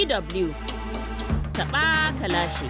DW taɓa kalashi.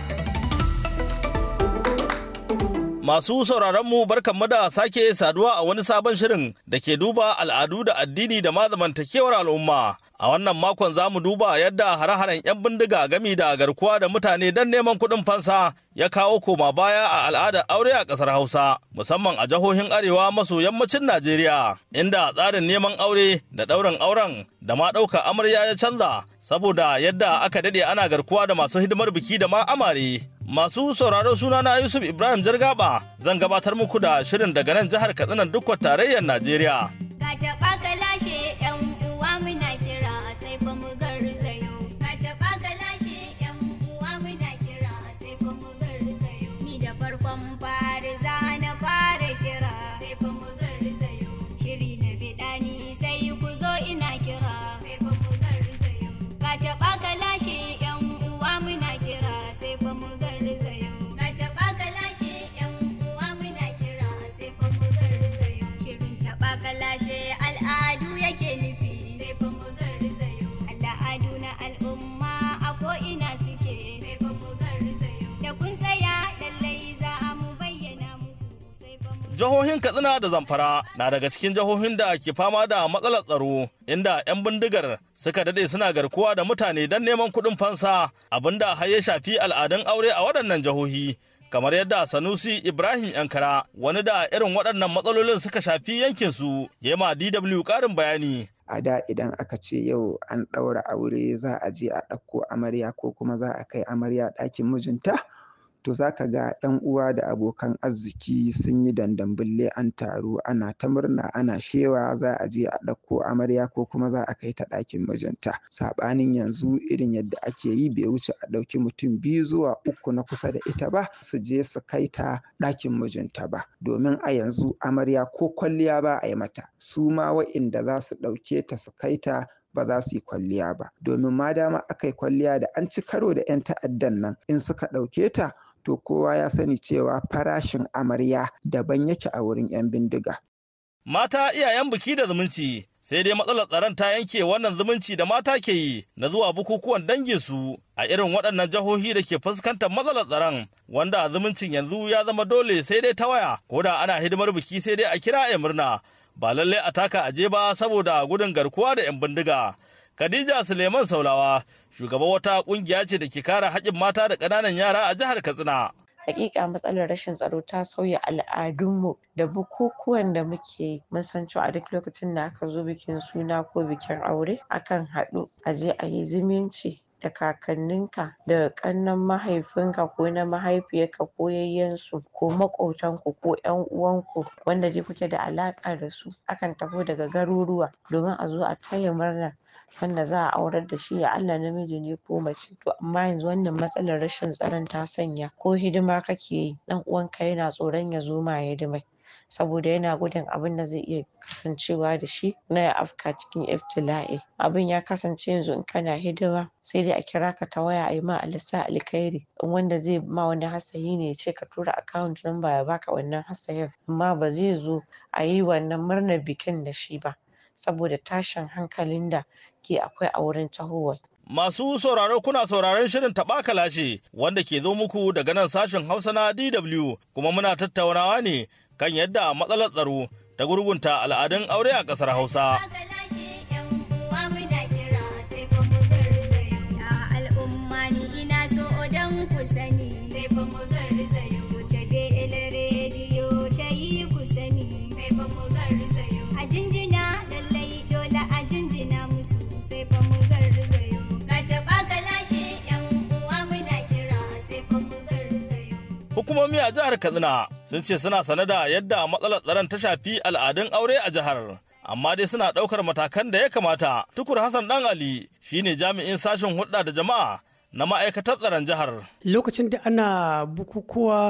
Masu sauraronmu barkanmu da sake saduwa a wani sabon shirin da ke duba al'adu da addini da ma zamantakewar al'umma. A wannan makon za mu duba yadda hare-haren 'yan bindiga gami da garkuwa da mutane don neman kuɗin fansa ya kawo koma baya a al'adar aure a ƙasar Hausa, musamman a jihohin Arewa maso yammacin Najeriya, inda tsarin neman aure da ɗaurin auren da ma ɗauka amarya ya canza saboda yadda aka daɗe ana garkuwa da masu hidimar biki da ma amare. Masu sauraro sunana Yusuf Ibrahim Jargaba zan gabatar muku da shirin daga nan jihar Katsina dukkan tarayyar Najeriya. Ka taɓa ka lashe ‘yan uwa muna kira sai fa mu garzayo. Ka taɓa ka lashe ‘yan uwa muna kira sai fa mu garzayo. Ni da farkon fari za na fara kira sai fa mu garzayo. Shiri na biɗa ni sai ku zo ina kira sai fa mu garzayo. Ka taɓa ka lashe ‘yan uwa muna kira sai fa mu garzayo. Ka taɓa ka lashe ‘yan uwa muna kira sai fa mu garzayo. Shirin taɓa ka lashe al'adu yake nufi sai fa mu garzayo. Al'adu na al'umma a ko'ina suke sai fa mu garzayo. Da kun tsaya lallai za mu bayyana muku sai fa mu Jihohin Katsina da Zamfara na daga cikin jihohin da ke fama da matsalar tsaro, inda 'yan bindigar suka dade suna garkuwa da mutane don neman kuɗin fansa, abinda har ya shafi al'adun aure a waɗannan jihohi. Kamar yadda Sanusi Ibrahim Yankara, wani da irin waɗannan matsalolin suka shafi yankinsu, ya ma DW ƙarin bayani. a da idan aka ce yau an ɗaura aure za a je a ɗauko amarya ko kuma za a kai amarya ɗakin mijinta to za ka ga 'yan uwa da abokan arziki sun yi dandambulle an taru ana ta murna ana shewa za a je a ɗauko amarya ko kuma za a kai ta ɗakin mijinta saɓanin yanzu irin yadda ake yi bai wuce a ɗauki mutum biyu zuwa uku na kusa da ita ba su je su kai ta ɗakin mijinta ba domin a yanzu amarya ko kwalliya ba a yi mata su ma wa'inda za su ɗauke ta su kai ta ba za su yi kwalliya ba domin ma dama aka yi kwalliya da an ci karo da 'yan ta'addan nan in suka ɗauke ta to kowa ya sani cewa farashin amarya daban yake a wurin 'yan bindiga. Mata iyayen biki da zumunci, sai dai matsalar tsaron ta yanke wannan zumunci da mata ke yi na zuwa bukukuwan danginsu a irin waɗannan jihohi da ke fuskantar matsalar tsaron wanda zumuncin yanzu ya zama dole sai dai ta waya ko da ana hidimar biki sai dai a kira a murna ba lallai a taka aje ba saboda gudun garkuwa da 'yan bindiga. Khadija Suleiman Saulawa, shugaban wata kungiya ce da ke kare haƙƙin mata da ƙananan yara a jihar Katsina. hakika matsalar rashin tsaro ta sauya al'adunmu da bukukuwan da muke yi mun san cewa a duk lokacin da aka zo bikin suna ko bikin aure akan haɗu a je a yi zumunci da kakanninka da ƙannen mahaifinka ko na mahaifiyarka ko yayyensu ko maƙotanku ko ƴan uwanku wanda dai kuke da alaƙa da su akan taho daga garuruwa domin a zo a taya murna wanda za a aurar da shi ya Allah namiji ne ko mace to amma yanzu wannan matsalar rashin tsaron ta sanya ko hidima kake yi ɗan uwanka yana tsoron ya zo ma hidimai saboda yana gudun abin da zai iya kasancewa da shi na ya afka cikin iftila'i abin ya kasance yanzu in kana hidima sai dai a kira ka ta waya a yi ma alisa alkhairi in wanda zai ma wani hasayi ne ya ce ka tura account number ya baka wannan hasayin amma ba zai zo a yi wannan murnar bikin da shi ba saboda tashin hankalin da ke akwai a wurin tahowar Masu sauraro kuna sauraron shirin taɓa kalashe wanda ke zo muku daga nan sashen Hausa na DW kuma muna tattaunawa ne kan yadda matsalar tsaro ta gurgunta al'adun aure a ƙasar Hausa. Ka lashe ‘yan uwa muna kira sai fa mu garzayo. Ya al'umma ni ina so don ku sani sai fa mu garzayo. Wuce BL rediyo ta yi ku sani sai fa mu garzayo. A jinjina lallai dole a jinjina musu sai fa mu garzayo. Ka taɓa ka lashe ‘yan uwa muna kira sai fa mu garzayo. Hukumomi a jihar Katsina sun ce suna sane da yadda matsalar tsaron ta shafi al'adun aure a jihar. Amma dai suna ɗaukar matakan da ya kamata. Tukur Hassan Dan Ali shine jami'in sashen hulɗa da jama'a na ma'aikatar tsaron jihar. lokacin da ana bukukuwa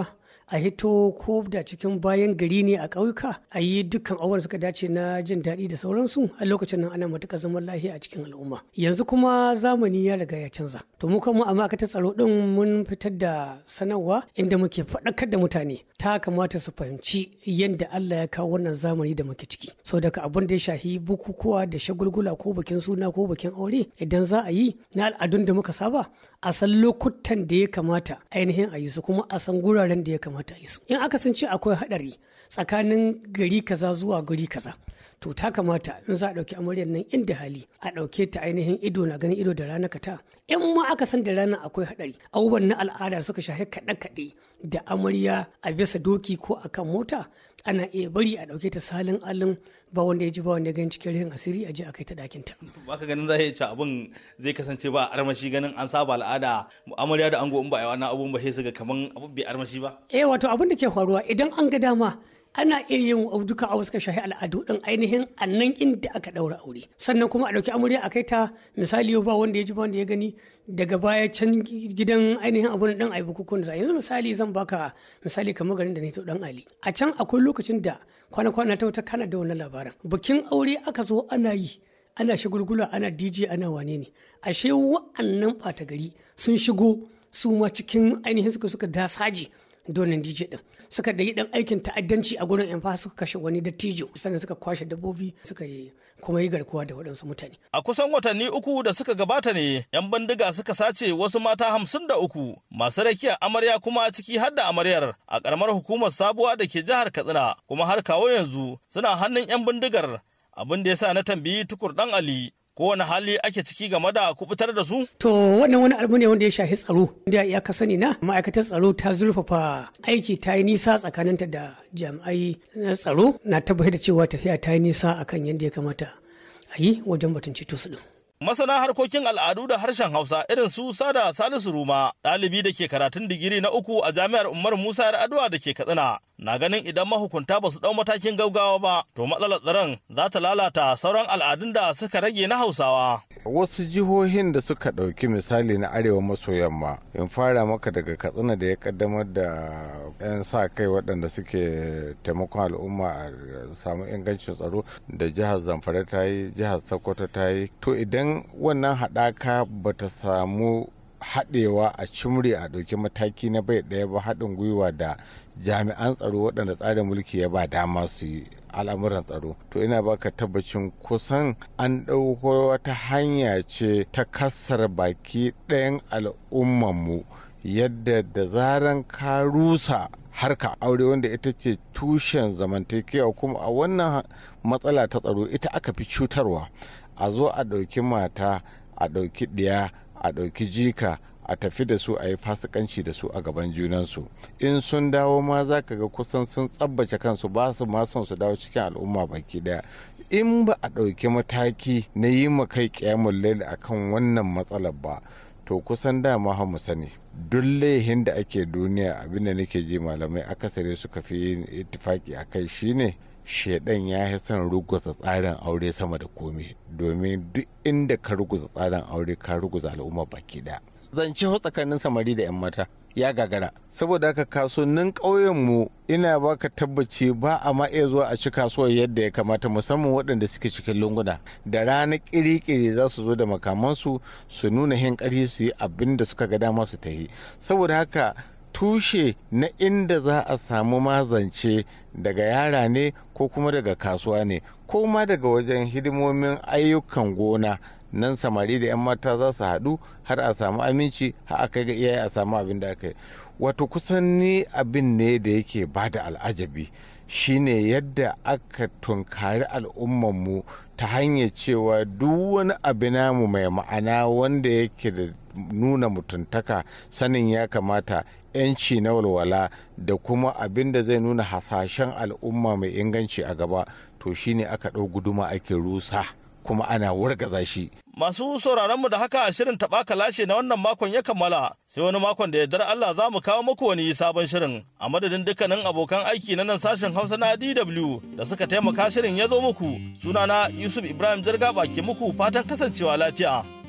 a hito ko da cikin bayan gari ne a ƙauyuka a yi dukkan abubuwan suka dace na jin daɗi da sauransu a lokacin nan ana matuƙar zaman lafiya a cikin al'umma yanzu kuma zamani ya riga ya canza to mu kuma a ma'aikatar tsaro din mun fitar da sanarwa inda muke faɗakar da mutane ta kamata su fahimci yadda Allah ya kawo wannan zamani da muke ciki so daga abin da ya shahi bukukuwa da shagulgula ko bikin suna ko bikin aure idan za a yi na al'adun da muka saba a san lokutan da ya kamata ainihin a yi su kuma a san guraren da ya kamata a yi su in aka san ce akwai haɗari tsakanin gari kaza zuwa gari kaza to ta kamata in za a ɗauki amaryar nan inda hali a ɗauke ta ainihin ido na ganin ido da rana kata in ma aka san da rana akwai haɗari abubuwan na al'ada suka shafi kaɗe-kaɗe da amarya a bisa doki ko akan mota ana iya bari a ɗauke ta salin alin ba wanda ya ji ba wanda ya gani cikin rihin asiri a je a kai ta ɗakin ta. baka ganin za ce abin zai kasance ba armashi ganin an saba al'ada amarya da ango in ba a yi wannan abun ba sai su ga kaman abun bai armashi ba. eh wato abin da ke faruwa idan an ga dama ana iya yin duka a wasu shahi al'adu din ainihin a nan inda aka daura aure sannan kuma a ɗauki amarya a kai ta misali yau ba wanda ya ji ba wanda ya gani daga baya can gidan ainihin abun dan ayi bukukuwan da yanzu misali zan baka misali kamar garin da ne to dan ali a can akwai lokacin da kwana-kwana ta wata kana da wannan labarin bikin aure aka zo ana yi ana shagulgula ana dj ana wane ne ashe wa'annan ɓata gari sun shigo su ma cikin ainihin suka suka dasaji donin dj din suka da yi dan aikin ta'addanci a gurin yan suka kashe wani dattijo sannan suka kwashe dabbobi suka yi kuma yi garkuwa da waɗansu mutane. A kusan watanni uku da suka gabata ne 'yan bindiga suka sace wasu mata hamsin da uku masu rakiya amarya kuma ciki har da amaryar a ƙaramar hukumar sabuwa da ke jihar Katsina kuma har kawo yanzu suna hannun 'yan bindigar abin da ya sa na tambayi tukur ɗan Ali kowane hali ake ciki game da kubutar da su? To wannan wani abu ne wanda ya shafi tsaro. Da ya ka sani na ma'aikatar tsaro ta zurfafa aiki ta yi nisa tsakaninta da jami'ai na tsaro na tabbatar da cewa tafiya ta yi nisa akan yadda ya kamata a yi wajen batun ceto su din. Masana harkokin al'adu da harshen Hausa irin su Sada Salisu Ruma, ɗalibi da ke karatun digiri na uku a jami'ar Umar Musa Adua da ke Katsina, na ganin idan mahukunta ba su ɗau matakin gaugawa ba, to matsalar tsaron za ta lalata sauran al'adun da suka rage na Hausawa. Wasu jihohin da suka ɗauki misali na arewa maso yamma, in fara maka daga Katsina da ya kaddamar da 'yan sa kai waɗanda suke taimakon al'umma a samu ingancin tsaro da jihar Zamfara ta yi, jihar Sokoto ta yi, to idan wannan haɗaka ba ta samu haɗewa a cimri a ɗauki mataki na bai ɗaya ba haɗin gwiwa da jami'an tsaro waɗanda tsarin mulki ya ba dama su yi al'amuran tsaro to ina baka tabbacin kusan an ɗauko wata hanya ce ta kassar baki ɗayan al'ummanmu yadda da zaran ka rusa harka aure wanda ita ce tushen zamantakewa kuma a wannan matsala ta tsaro ita aka fi cutarwa a zo a ɗauki mata a ɗauki ɗiya a ɗauki jika a tafi da su a yi fasikanci da su a gaban junansu in sun dawo ma za ka ga kusan sun tsabbace kansu ba su ma son su dawo cikin al'umma baki daya in ba a ɗauki mataki na yi ma kai ƙyamun laili akan wannan matsalar ba to kusan dama ha mu sani duk laihin da ake duniya abinda nake ji malamai akasari suka fi yin itifaki a kai shine shaidan ya yi son ruguza tsarin aure sama da komi domin duk inda ka ruguza tsarin aure ka ruguza al'umma baki da zance tsakanin samari da 'yan mata ya gagara saboda haka kasuwannin ƙauyenmu ina baka tabbaci ba a ma iya zuwa a ci kasuwar yadda ya kamata musamman waɗanda suke cikin lunguna da rana ƙiri-ƙiri za su zo da makamansu su nuna hin ƙarfi su yi abin da suka ga dama su ta yi saboda haka tushe na inda za a samu mazance daga yara ne ko kuma daga kasuwa ne ko ma daga wajen hidimomin ayyukan gona nan samari da 'yan mata za su haɗu har a samu aminci har a kai ga iyaye a samu abin da aka yi wato kusan ni abin ne da yake ba da al'ajabi shine yadda aka tunkari al'ummanmu ta hanyar cewa duk wani abu namu mai ma'ana wanda yake da nuna mutuntaka sanin ya kamata 'yanci na walwala da kuma abin da zai nuna hasashen al'umma mai inganci a gaba to shine aka ɗau guduma ake rusa kuma ana wargaza shi Masu sauraronmu da haka shirin taɓa kalashe na wannan makon ya kammala sai wani makon da yardar Allah za mu kawo muku wani sabon shirin a madadin dukkanin abokan aiki na nan sashen Hausa na DW da suka taimaka shirin ya zo muku sunana Yusuf Ibrahim Jirga ke muku fatan kasancewa lafiya.